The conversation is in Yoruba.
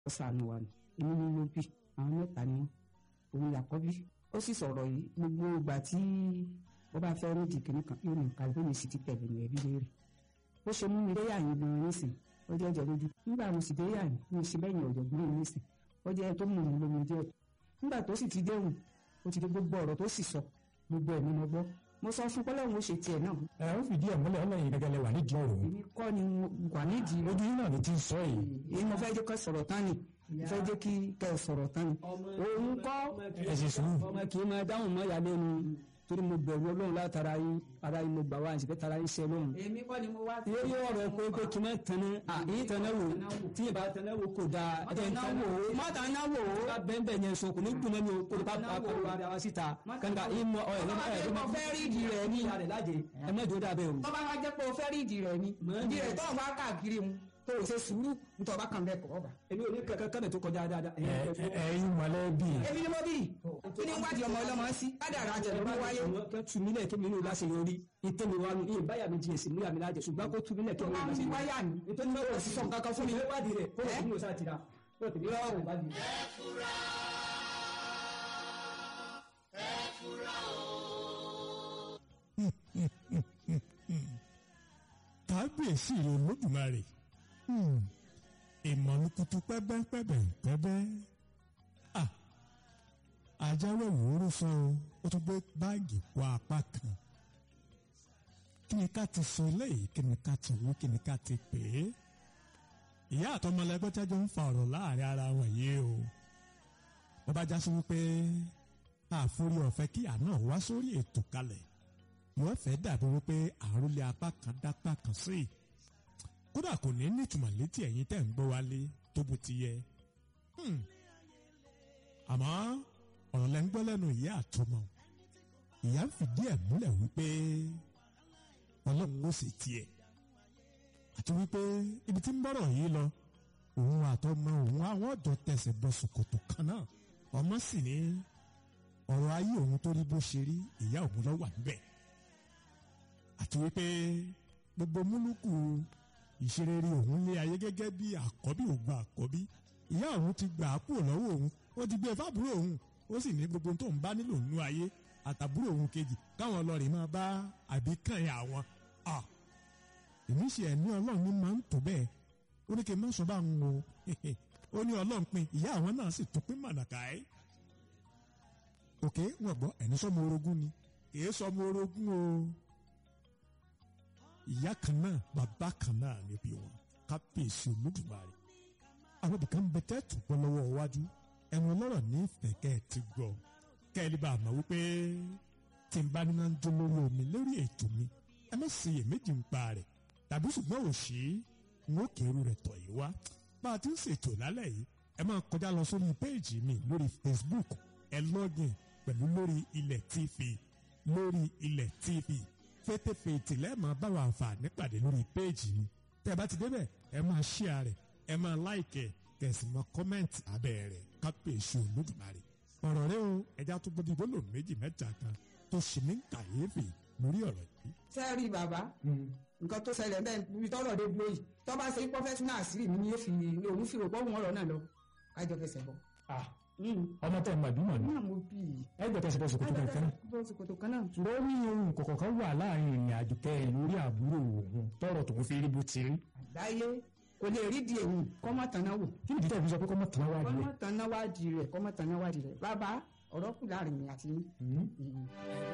sànù wa ni èmi ni mo bí àwọn mẹ́ta ni wọ́n òun làkọ́bí ó sì sọ̀rọ̀ yìí gbogbo ìgbà tí wọ́n bá fẹ́ ní dìkìní kan yóò ní nǹkan bí mi sì ti tẹ̀lé ní ẹbí léèrè ó ṣe mú mi déyà yín gan nísìn ó jẹ́ ẹ̀jẹ̀ lójú nígbà mo sì déyà yín mi sì bẹ́yìn ọ̀jọ̀gbọ́n yín nísìn ó jẹ́ tó mú mi lómi díẹ̀ nígbà tó sì ti déhùn ó ti dé gbogbo ọ̀rọ̀ tó sì sọ gbogbo ẹ̀mí mo gbọ́ mo sọ fún pọ́lọ́hún ó ṣe tiẹ̀ náà ẹ ó fìdí ẹ̀ múlẹ̀ ọlọ́yin gẹ́gẹ́ lẹ wà nídìí ọ̀rọ̀ yìí èmi kọ́ ni mo wà nídìí ojú yín náà ni ti ń sọ yìí èyí mo fẹ́ jẹ́ kó sọ̀rọ̀ tán ni mo fẹ́ jẹ́ kí kẹ́ ẹ sọ̀rọ̀ tán ni òun kọ́ ẹ sì sùúrù ọmọ kì í máa dáhùn mọ́ ìyá lẹ́nu torí mo bẹ̀rù ọlọ́run látara yín ara yín mo gbà wá àti tara yín ṣe lóhùn. èmi kọ́ ni mo wá yóò yóò ọ̀rọ̀ pé pé kí n máa tẹ̀lé àyín tẹ̀lé wò tí ìbá tẹ̀lé wò kò dáa ẹ̀ ń tẹ̀lé wò mọ́tà náwó bá bẹ́ẹ̀ bẹ́ẹ̀ yẹn sọ kò ní dùn mẹ́mi o kò ní bá bá bá bá ara wa síta kàńkà yín mọ ọ̀ ẹ̀ Tó bá jẹ́ pé o fẹ́ rí ìdí rẹ̀ ni. ìyá rẹ̀ lájẹ ẹ má jò dábẹ́ o. tó bá wá jẹ́ pé o fẹ́ rí ìdí rẹ̀ ni ìdí rẹ̀ tó ń wá káàkiri mu tó o ṣe sùúrù nítorí ọba kan bẹ́ẹ̀ kọ́ ọba. èmi ò ní kankan kánẹ̀ tó kọjá dáadáa. ẹ ẹ- ẹ̀yin mọ̀lẹ́bí èmi ni mo bí kí ni wádìí ọmọ ọlọ́mọ sí kádàrá jẹ̀ ló wáyé. kẹ́ tu mílẹ̀ kí mi ní o láṣẹ yọrí ìtẹ́ mi wá ní ìyẹn báyà mi jìyẹ̀ sí múyà mi lájẹ ṣùgbọ́n kó tu mílẹ̀ kí tó mi ní bá o ń láṣẹ yọrí. wáyà ni ètò ní báwo sísọ nǹkan kan fún mi. ìwé wádìí rẹ̀ kó o sì ní o sáà tira kó o tẹ̀lé ọ̀rọ̀ wádìí rẹ̀. kábíyèsí rẹ olódùmarè ìmọ̀lùkùtù pẹ́bẹ́pẹ́bẹ́ pẹ́bẹ́ à ajáwé wòórù sọ o ó tún gbé báàgì wọ apá kan kí ni ká ti sọ eléyìí kí ni ká ti wú kí ni ká ti pè é ìyá àtọmọlẹgbẹ́ tẹ́jọ́ ń fa ọ̀rọ̀ láàrin ara wọn yìí o wọ́n bá já sí wípé àforí ọ̀fẹ́ kí àná wá sórí ètò kalẹ̀ wọ́n fẹ́ dàbí wípé àròlé apá kan dápá kan sí i kódà kò ní nítumọ̀ létí ẹ̀yin tẹ̀ ń gbọ́ wálé tó bó ti yẹ. Hmm. àmọ́ ọ̀rọ̀ lẹ́ ń gbọ́ lẹ́nu ìyá àtọmọ̀ ìyá ń fìdí ẹ̀ múlẹ̀ wípé ọlọ́run ó sì tiẹ̀ àti wípé ibi tí ń bọ̀rọ̀ yìí lọ òun àtọmọ òun àwọn ọ̀dọ́ tẹsẹ̀ bọ ṣòkòtò kan náà ọmọ sì ní ọ̀rọ̀ ayé òun tó rí bó ṣe rí ìyá òun ló wà níbẹ̀ àti wípé gbogbo múlùkù ìṣerere òun lé ayé gẹ́gẹ́ bí àkọ́bí ògbà àkọ́bí ìyá òun ti gbà á kúrò lọ́wọ́ òun ó ti gbé e fábúrò òun ó sì ní gbogbo tó ń bá nílò nínú ayé àtàbúrò òun kejì káwọn ọlọ́rin máa bá àbíkàn yà wọn. Ah! èmi ṣe ẹ̀ ní ọlọ́run ní máa ń tó bẹ́ẹ̀ ó ní kí n má sọ bá ń wo ó ní ọlọ́run pin ìyá àwọn náà sì tún pín mànàkà ẹ́ òkè wọn gbọ́ ẹni sọmọ orogún ni èé sọmọ orogún o ìyá kan náà bàbá kan náà níbi wọn kábíyèsí olódùmarè àwọn ibìkan bẹ tẹ́ tó gbọ́ lọ́wọ́ iwájú ẹnu ọlọ́rọ̀ ní ìfẹ́ kẹ́ ẹ ti gbọ́ kẹ́ ẹ lè bá a mọ̀ wípé tí n bá níná ń dún lórí omi lórí ètò mi ẹ má ṣe iyèméjì ń pa rẹ̀ tàbí ṣùgbọ́n ò sí n ó kérú rẹ̀ tọ̀ yìí wá bá a ti ń ṣètò lálẹ́ yìí ẹ máa kọjá lọ sórí péèjì mi lórí Facebook ẹ lọ́gìn pẹ̀lú lórí ilẹ̀ TV lórí ilẹ̀ TV fètèfètè lẹ́ẹ̀mọ́ báwo àǹfààní pàdé lórí péèjì mi tẹ́ ẹ bá ti débẹ̀ ẹ máa ṣíà rẹ̀ ẹ máa láìkẹ̀ kẹ̀sì mọ́ kọ́mẹ́ǹtì abẹ́ rẹ̀ kápẹ́ẹ̀ṣù olódùmarè ọ̀rọ̀ rẹ o ẹja tó gbọ́dọ̀ ìbólò méjì mẹ́ta kan tó ṣe ní kàyéfì lórí ọ̀rọ̀ yìí. sẹ́ẹ̀rì bàbá nǹkan tó ṣẹlẹ̀ bẹ́ẹ̀ níbi tọ́rọ̀ dé dúró yìí tó bá ṣe pọ́fẹ́sínà àṣírí mi ni yóò fi òun fi òpó òun ọ̀rọ̀ náà lọ kájọ fẹsẹ̀ bọ̀. ọmọ tẹ mọ ìbímọ ni náà mo bí i. ẹ gbọ́dọ̀ tẹsí bọsùn kótó kankan náà. bó ṣe kòtò kan náà. ṣùgbọ́n ó ní ohun kọ̀ọ̀kan kan wà láàrin ìrìn àjò kẹ ẹ lórí àbúrò òun tọrọ tòun fi rí bó ti rí. àgbáyé kò lè rí di èyí kọ́mọ tanná wò. kí nìdí tẹ̀ fi sọ pé kọ́ mọ̀ tán wá di kọ́mọ rẹ̀. tanná wádìí rẹ̀ kọ́mọ tanná wádìí rẹ̀ bàbá ọ̀rọ̀ kù láàrin mi àti yín.